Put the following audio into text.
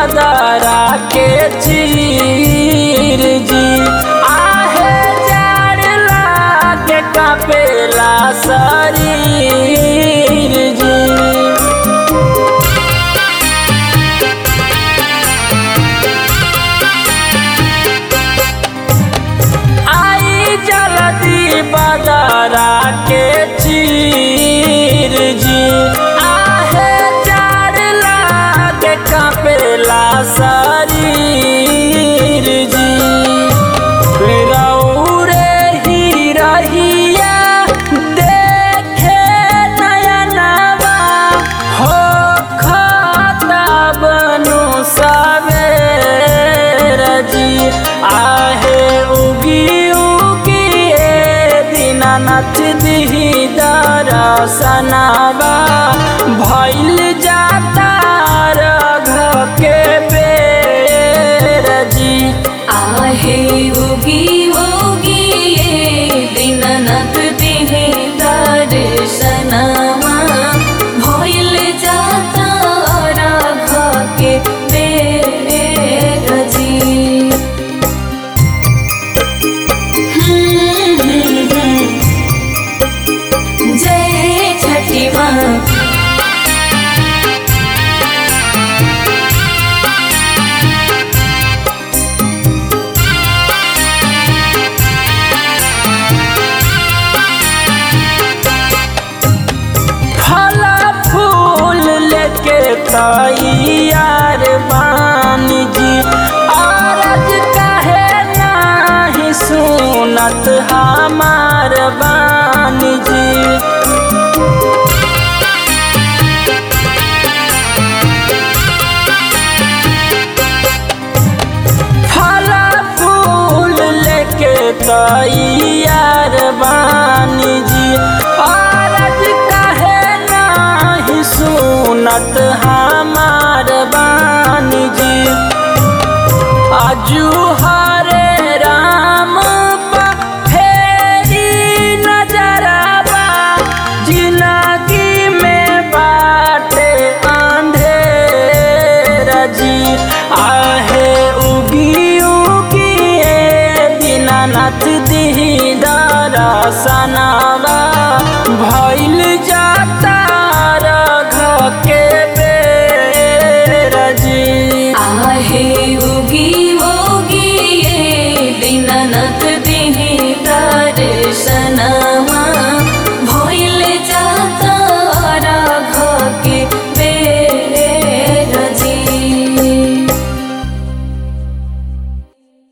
बदरा के चीर जी आहे जाड़ लागे कपेला शरीर जी आई जल्दी बदरा के चीर जी आहे जाड़ लागे कपेला शरीर जी रौरे ही रहिया देखे नयनवा हो खाता बनु सवेर जी आहे उगी उगी ए दीनानाथ दिही दरसनवा भइल जाता रघ के बेर जी आहे उगी उगी ये दीननाथ देहे दर्शनमा भइल जाता राघ के बेर जी जय छठी माँ फल फूल लेके तैयार बानी जी अरज कहे नाही सुनत हमार बानी जी फल फूल लेके तैयार बानी जी अरज कहे नाही सुनत हमार बानी जी आजू